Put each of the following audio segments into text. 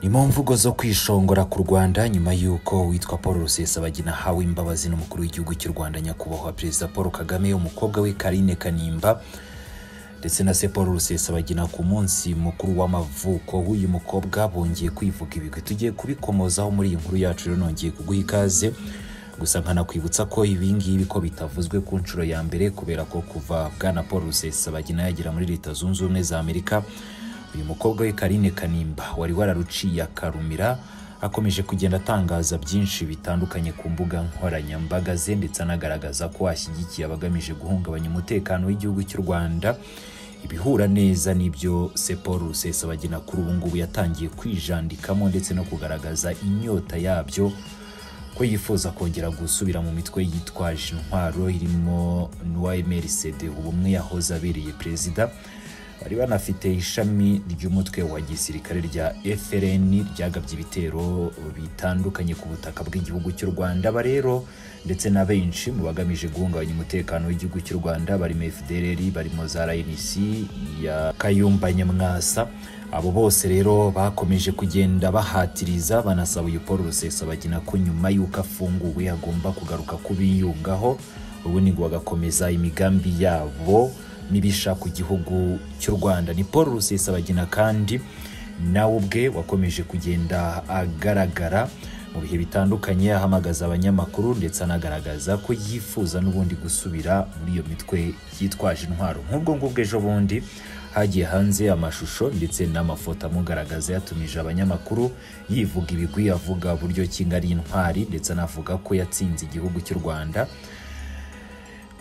ni mu mvugo zo kwishongora ku rwanda nyuma y'uko uwitwa paul rusesabagina ahawe imbabazi n'umukuru w'igihugu cy'u rwanda nyakubahwa perezida paul kagame umukobwa we karine kanimba ndetse na se paul rusesabagina ku munsi mukuru w'amavuko w'uyu mukobwa bongeye kwivuga ibigwi tugiye kubikomozaho muri iyi nkuru yacu rero nongeye kuguha ikaze gusa nkanakwibutsa ko ibi ngibi ko bitavuzwe ku nshuro ya mbere kubera ko kuva bwana paul rusesabagina yagera muri leta zunze ubumwe za amerika uyu mukobwa we karine kanimba wari wararuciye akarumira akomeje kugenda atangaza byinshi bitandukanye ku mbuga nkoranyambaga ze ndetse anagaragaza ko ashyigikiye abagamije guhungabanya umutekano w'igihugu cy'u rwanda ibihura neza n'ibyo se paul rusesabagina kuri ubu ngubu yatangiye kwijandikamo ndetse no kugaragaza inyota yabyo ko yifuza kongera gusubira mu mitwe yitwaje intwaro irimo n'uwmrcd ubumwe yahoze abereye perezida bari banafite ishami ry'umutwe wa gisirikare rya FLN ryagabye ibitero bitandukanye ku butaka bw'igihugu cy'u Rwanda aba rero ndetse na benshi mu bagamije guhungabanya umutekano w'igihugu cy'u Rwanda barimo FDLR barimo za RNC ya Kayumba Nyamwasa abo bose rero bakomeje kugenda bahatiriza banasaba uyu Paul Rusesabagina ko nyuma y'uko afunguwe agomba kugaruka kubiyungaho ubundi ngo bagakomeza imigambi yabo mibisha ku gihugu cy'u Rwanda ni Paul Rusesabagina kandi nawe ubwe wakomeje kugenda agaragara mu bihe bitandukanye ahamagaza abanyamakuru ndetse anagaragaza ko yifuza n'ubundi gusubira muri iyo mitwe yitwaje intwaro nk'ubwo ngubwo ejo bundi hagiye hanze amashusho ndetse n'amafoto amugaragaza yatumije abanyamakuru yivuga ibigwi avuga buryo ki ari intwari ndetse anavuga ko yatsinze igihugu cy'u Rwanda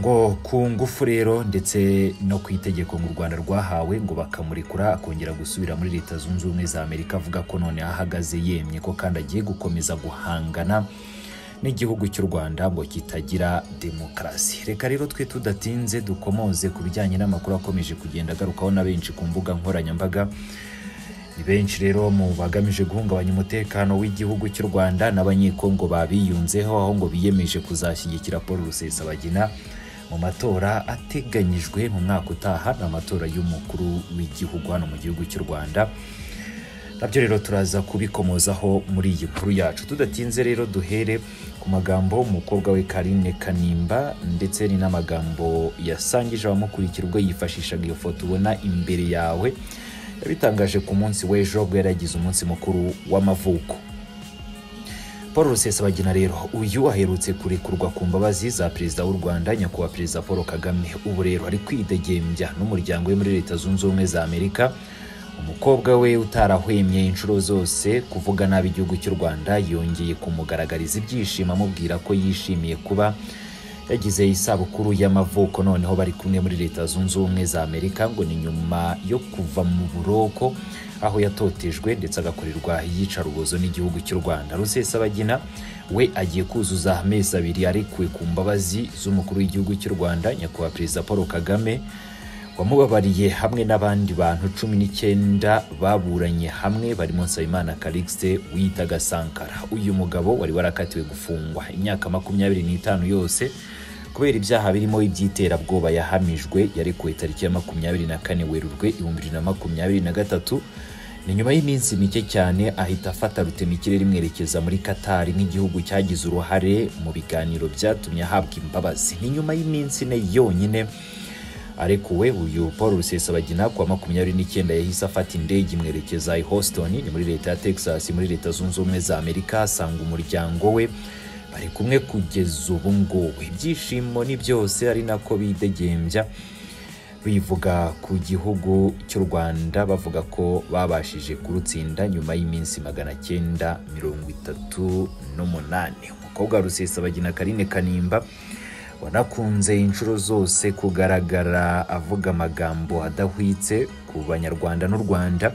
ngo ku ngufu rero ndetse no ku itegeko ngo u rwanda rwahawe ngo bakamurekura akongera gusubira muri leta zunze ubumwe za amerika avuga ko none ahagaze yemye ko kandi agiye gukomeza guhangana n'igihugu cy'u rwanda ngo kitagira demokarasi reka rero twe tudatinze dukomoze ku bijyanye n'amakuru akomeje kugenda agarukaho na benshi ku mbuga nkoranyambaga ni benshi rero mu bagamije guhungabanya umutekano w'igihugu cy'u rwanda n'abanyekongo babiyunzeho aho ngo biyemeje kuzashyigikira paul rusesabagina mu matora ateganyijwe mu mwaka utaha ni amatora y'umukuru w'igihugu hano mu gihugu cy'u rwanda nabyo rero turaza kubikomozaho muri iyi nkuru yacu tudatinze rero duhere ku magambo umukobwa we karine kanimba ndetse ni n'amagambo yasangije abamukurikira ubwo yifashishaga iyo foto ubona imbere yawe yabitangaje ku munsi w'ejo bwo yaragize umunsi mukuru w'amavuko paul rusesabagina rero uyu aherutse kurekurwa ku mbabazi za perezida w'u rwanda nyakubahwa perezida paul kagame ubu rero ari kwidegembya n'umuryango we muri leta zunze ubumwe za amerika umukobwa we utarahwemye inshuro zose kuvuga nabi igihugu cy'u rwanda yongeye kumugaragariza ibyishimo amubwira ko yishimiye kuba yagize isabukuru y'amavuko noneho bari kumwe muri leta zunze ubumwe za amerika ngo ni nyuma yo kuva mu buroko aho yatotejwe ndetse agakorerwa iyicarubozo n'igihugu cy'u rwanda rusesabagina we agiye kuzuza amezi abiri arekuwe ku mbabazi z'umukuru w'igihugu cy'u rwanda nyakubahwa perezida paul kagame wamubabariye hamwe n'abandi bantu cumi n'icyenda baburanye hamwe barimo nsabimana calixte wiyitaga sankara uyu mugabo wari warakatiwe gufungwa imyaka makumyabiri n'itanu yose kubera ibyaha birimo iby'iterabwoba yahamijwe yarekuwe tariki ya makumyabiri na kane werurwe ibihumbi bibiri na makumyabiri na gatatu ni nyuma y'iminsi mike cyane ahita afata rutemikirere imwerekeza muri katari nk'igihugu cyagize uruhare mu biganiro byatumye ahabwa imbabazi ni nyuma y'iminsi ine yonyine arekuwe uyu paul rusesabagina kuwa makumyabiri n'icyenda yahise afata indege imwerekeza i Houston ni muri leta ya Texas muri leta zunze ubumwe za Amerika asanga umuryango we bari kumwe kugeza ubu ngubu ibyishimo ni byose ari nako bidegembya bivuga ku gihugu cy'u Rwanda bavuga ko babashije kurutsinda nyuma y'iminsi magana cyenda mirongo itatu n'umunani umukobwa wa rusesabagina karine kanimba wanakunze inshuro zose kugaragara avuga amagambo adahwitse ku banyarwanda n'u rwanda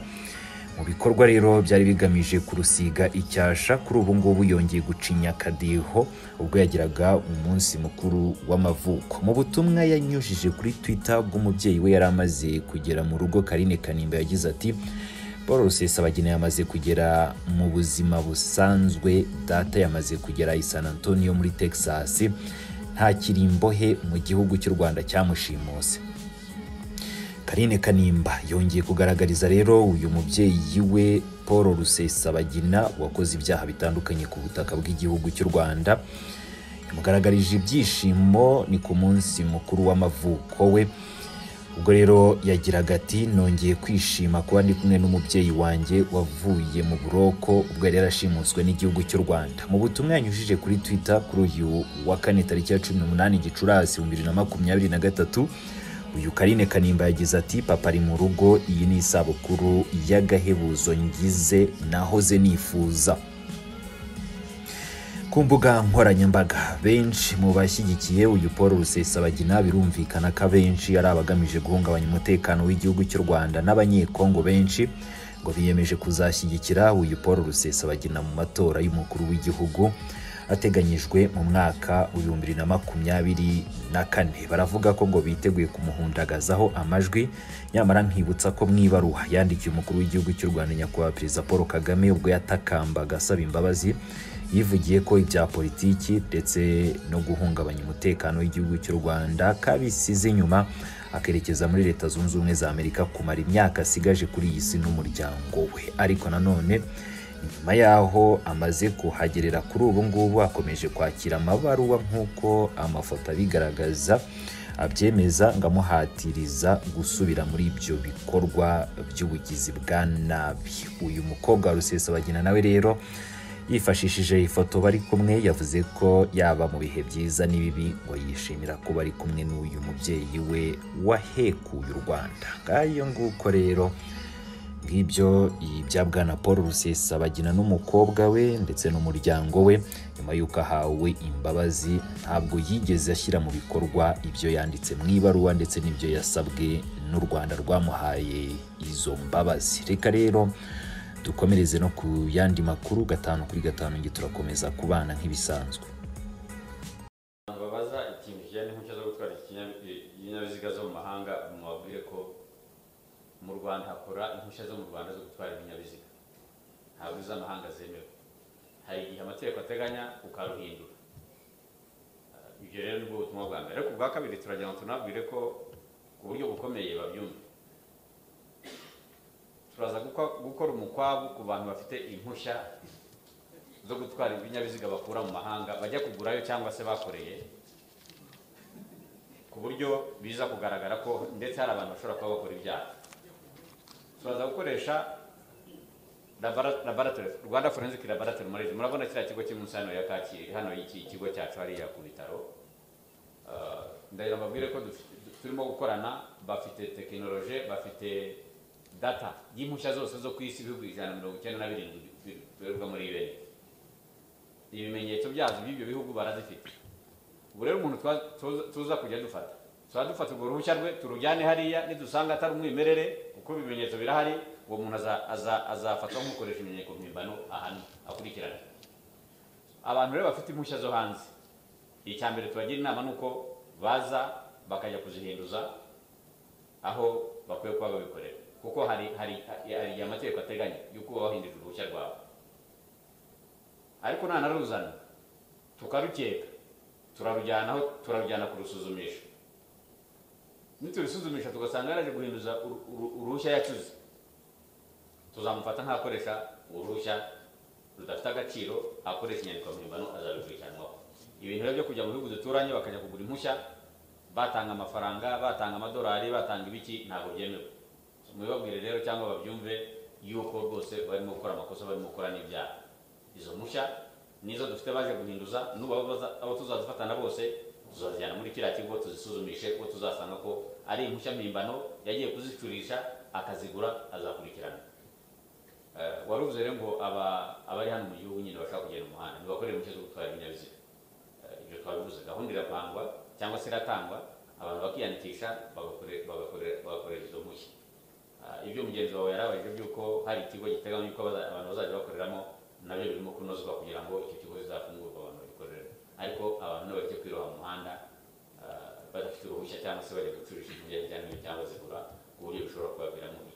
mu bikorwa rero byari bigamije kurusiga icyasha kuri ubu ngubu yongeye gucinya akadiho ubwo yagiraga umunsi mukuru w'amavuko mu butumwa yanyujije kuri twitter bw'umubyeyi we yari amaze kugera mu rugo karine kanimba yagize ati paul rusesabagina yamaze kugera mu buzima busanzwe data yamaze kugera i san antonio muri texas nta kirimbohe mu gihugu cy'u rwanda cyamushimuse karine kanimba yongeye kugaragariza rero uyu mubyeyi we paul paul rusesabagina wakoze ibyaha bitandukanye ku butaka bw'igihugu cy'u rwanda yamugaragarije ibyishimo ni ku munsi mukuru w'amavuko we ubwo rero yagiraga ati nongeye kwishima kuba ndi kumwe n'umubyeyi wanjye wavuye mu buroko ubwo yari yarashimuswe n'igihugu cy'u rwanda mu butumwa yanyujije kuri twitter kuri uyu wa kane tariki ya cumi n'umunani gicurasi ibihumbi bibiri na makumyabiri na gatatu uyu karine kanimba yagize ati papa ari mu rugo iyi ni isabukuru y'agahebuzo ngize nahoze nifuza ku mbuga nkoranyambaga benshi mu bashyigikiye uyu paul rusesabagina birumvikana ko abenshi ari abagamije guhungabanya umutekano w'igihugu cy'u rwanda n'abanyekongo benshi ngo biyemeje kuzashyigikira uyu paul rusesabagina mu matora y'umukuru w'igihugu ateganyijwe mu mwaka w'ibihumbi bibiri na makumyabiri na kane baravuga ko ngo biteguye kumuhundagazaho amajwi nyamara nkibutsa ko mu ibaruwa yandikiye umukuru w'igihugu cy'u rwanda nyakubahwa perezida paul kagame ubwo yatakambaga asaba imbabazi yivugiye ko ibya politiki ndetse no guhungabanya umutekano w'igihugu cy'u rwanda kabisize inyuma akerekeza muri leta zunze ubumwe za amerika kumara imyaka asigaje kuri iyi si n'umuryango we ariko nanone nyuma y'aho amaze kuhagerera kuri ubu ngubu akomeje kwakira amabaruwa nk'uko amafoto abigaragaza abyemeza ngo amuhatiriza gusubira muri ibyo bikorwa by'ubugizi bwa nabi uyu mukobwa wa rusesabagina nawe rero yifashishije ifoto bari kumwe yavuze ko yaba mu bihe byiza n'ibibi ngo yishimira ko bari kumwe n'uyu mubyeyi we wahekuye u rwanda ngayo nguko rero ngibyo ibya bwana paul rusesabagina n'umukobwa we ndetse n'umuryango we nyuma y'uko ahawe imbabazi ntabwo yigeze ashyira mu bikorwa ibyo yanditse mu ibaruwa ndetse n'ibyo yasabwe n'u rwanda rwamuhaye izo mbabazi reka rero dukomereze no ku yandi makuru gatanu kuri gatanu ngi turakomeza kubana nk'ibisanzwe abantu babaza ikintu kijyanye n'impushya zo gutwara ibinyabiziga zo mu mahanga mwababwiye ko mu rwanda hakora impushya zo mu rwanda zo gutwara ibinyabiziga ntabwo iz'amahanga zemewe hari igihe amategeko ateganya ukaruhindura ibyo rero nibwo butumwa bwa mbere ariko ubwa kabiri turagira ngo tunabwire ko ku buryo bukomeye babyumva turaza gukora umukwabu ku bantu bafite impushya zo gutwara ibinyabiziga bakura mu mahanga bajya kugurayo cyangwa se bakoreye ku buryo biza kugaragara ko ndetse hari abantu bashobora kuba bakora ibyaha turaza gukoresha laboratori rwanda forensic laboratori muri murabona kiriya kigo kiri munsi hano ya kacyi hano iki kigo cyacu hariya ku bitaro ndagira mbabwire ko turimo gukorana bafite tekinoloji bafite data y'impushya zose zo ku isi ibihugu ijana na mirongo icyenda na birindwi bikorerwa muri ibere ibimenyetso byazo by'ibyo bihugu barazifite ubu rero umuntu tuza kujya dufata tuba dufata urwo ruhushya rwe turujyane hariya nidusanga atari umwimerere kuko ibimenyetso birahari uwo muntu azafatwa nk'ukoresha imenyeko mpimbano ahantu akurikirana abantu rero bafite impushya zo hanze icya mbere tubagira inama ni uko baza bakajya kuzihinduza aho bakwiye kuba babikorera kuko hari hari igihe amategeko ateganya y'uko uba wahindurira uruhushya rwawe ariko nanaruzana tukarukeka turarujyana turarujyana kurusuzumisha niturisuzumisha tugasanga yaraje guhinduza uruhushya yacuze tuzamufata nk'akoresha uruhushya rudafite agaciro akoresha inyandiko mpimbano azabikurikiranwaho ibintu rero byo kujya mu bihugu duturanye bakajya kugura impushya batanga amafaranga batanga amadolari batanga ibiki ntabwo byemewe mubibabwire rero cyangwa babyumve yuko rwose barimo gukora amakosa barimo gukora n'ibyaha izo mpushya nizo dufite baje guhinduza nuba abo tuzazifatana bose tuzazijyana muri kiriya kigo tuzisuzumishe ko tuzasanga ko ari impushya mpimbano yagiye kuzicurisha akazigura azakurikirana waruvuze rero ngo abari hano mu gihugu nyine bashaka kugenda umuhanda ntibakorere impushya zo gutwara ibinyabiziga ibyo twabivuze gahunda irapangwa cyangwa se iratangwa abantu bakiyandikisha bagakorera izo mpushya ibyo mugenzi wawe yarabajije by'uko hari ikigo giteganya yuko abantu bazajya bakoreramo nabyo birimo kunozwa kugira ngo icyo kigo kizafungurwe abantu bagikorere ariko abantu bajya kwiroha mu muhanda badafite uruhushya cyangwa se bajya gucurisha ibinyabiziga cyangwa se kugura ku buryo bishobora kubaviramo